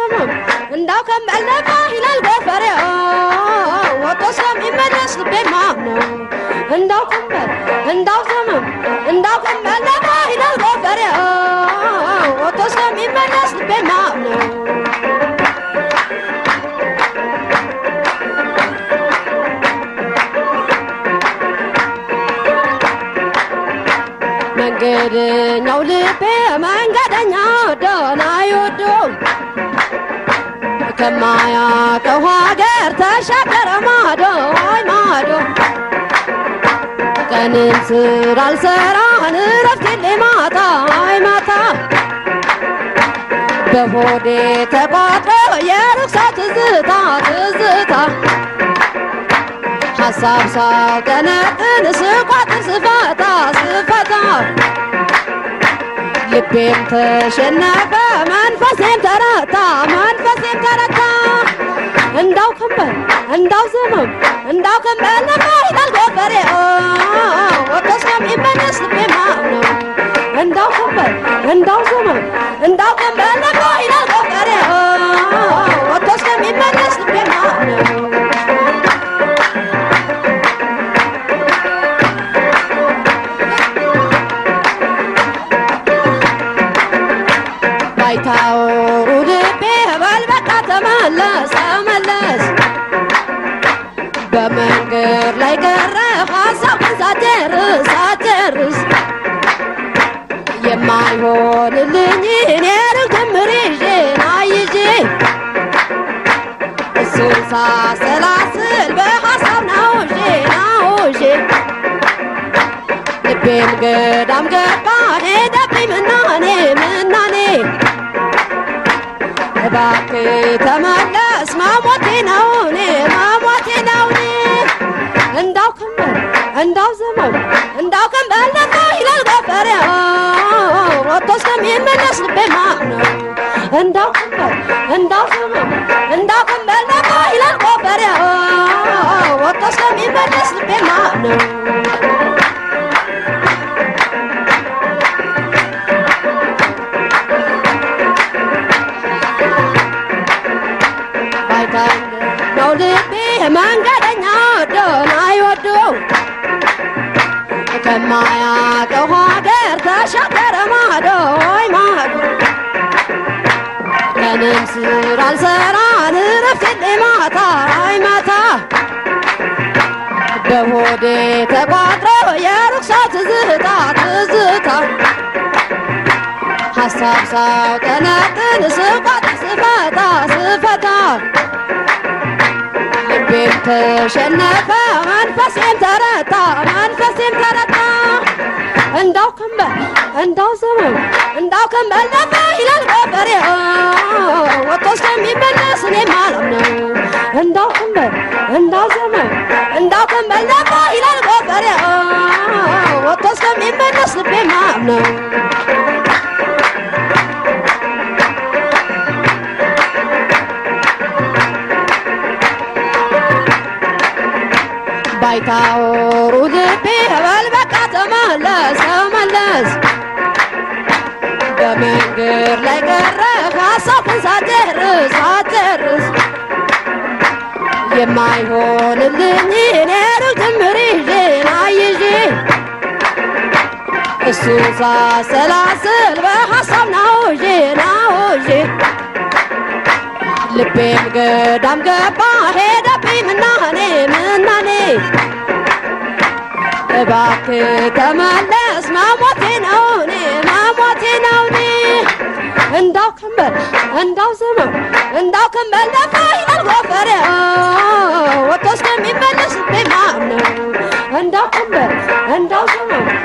ዘመም እንዳው ከመለፋ ይላል ገፈሬ ወጥቶ ስለሚመለስ ልቤ ማምነው እንዳው ከመል እንዳው ዘመም እንዳው ከመለፋ ይላል ገፈሬ ወጥቶ ስለሚመለስ ልቤ ማምነው መንገደኛው ልቤ መንገደኛው ደና ይወዶ ከማያውቀው ሀገር ተሻገረ ማዶ አይ ማዶ ቀንም ስራ አልሰራን እረፍት የለኝ ማታ አይ ማታ በሆዴ ተቋጥሮ የርኩሳ ትዝታ ትዝታ ሀሳብ ሳውጠነጥን ስቋጥር ስፈታ ስፈታ ልቤም ተሸነፈ መንፈሴም ተረታ መንፈሴም ተረታ እንዳው ከንበል እንዳው ዘመም እንዳው ከንበል ነፋ ይላል ጎፈሬ ወጥቶ ስለሚመለስ ልቤ ማምነው እንዳው ከንበል እንዳው ዘመም እንዳው ከንበል ነፋ ይላል ጎፈሬ ወጥቶ ስለሚመለስ ልቤ ማምነው ባይታወሩ ልቤ በል በቃ ተመለስ ተመለስ በመንገድ ላይ ቀረ ሀሳብን ሳጨርስ ሳጨርስ የማይሆንልኝ እኔ ርግምር ይዤ ናይዤ እሱን ሳሰላስል በሀሳብ ናውዤ ናውዤ ልቤም ገዳም ገባ ሄደብኝ ምናኔ ምናኔ እባክህ ተመለስ መሞቴ ነው እኔ መሞቴ ነው እኔ እንዳው ከንበል እንዳው ዘመም እንዳው ከንበል ነፋ ይላል ጎፈሬ ወጥቶ እስከሚመለስ ልቤ ማምነው እንዳው ከንበል እንዳው ዘመም እንዳው ከንበል ነፋ ይላል ጎፈሬ ወጥቶ እስከሚመለስ ልቤ ማምነው ነው ልቤ መንገደኛ ወዶን አይወደው ከማያውቀው ሀገር ተሻገረ ማዶ ወይ ማዶ ቀንም ስራ አልሰራን እረፍት የለኝ ማታ አይ ማታ በሆዴ ተቋጥሮ የርኩሳ ትዝታ ትዝታ ሀሳብ ሳውጠነጥን ስቋጥር ስፈታ ስፈታ ልቤም ተሸነፈ መንፈሴም ተረታ መንፈሴም ተረታ እንዳው ከንበል እንዳው ዘመም እንዳው ከንበል ነፋ ይላል ጎፈሬ ወጥቶ እስከሚመለስ እኔ ማለም ነው እንዳው ከንበል እንዳው ዘመም እንዳው ከንበል ነፋ ይላል ጎፈሬ ወጥቶ እስከሚመለስ ልቤ ማለም ነው ባይታወሩ ልቤ በል በቃ ተመለስ ተመለስ በመንገድ ላይ ቀረ ሀሳብን ሳጨርስ ሳጨርስ የማይሆንልኝ እኔ ሩቅ ጅምር ይዤ ናይዤ እሱ ሳሰላስል በሀሳብ ናውዤ ናውዤ ልቤም ገዳም ገባ ሄደብኝ ምናኔ ምናኔ እባክህ ተመለስ መሞቴ ነው እኔ መሞቴ ነው እኔ እንዳው ከንበል እንዳው ዘመም እንዳው ከንበል ነፋ ይላል ጎፈሬ ወጥቶ እስከሚመለስ ልቤ ማምነው እንዳው ከንበል እንዳው ዘመም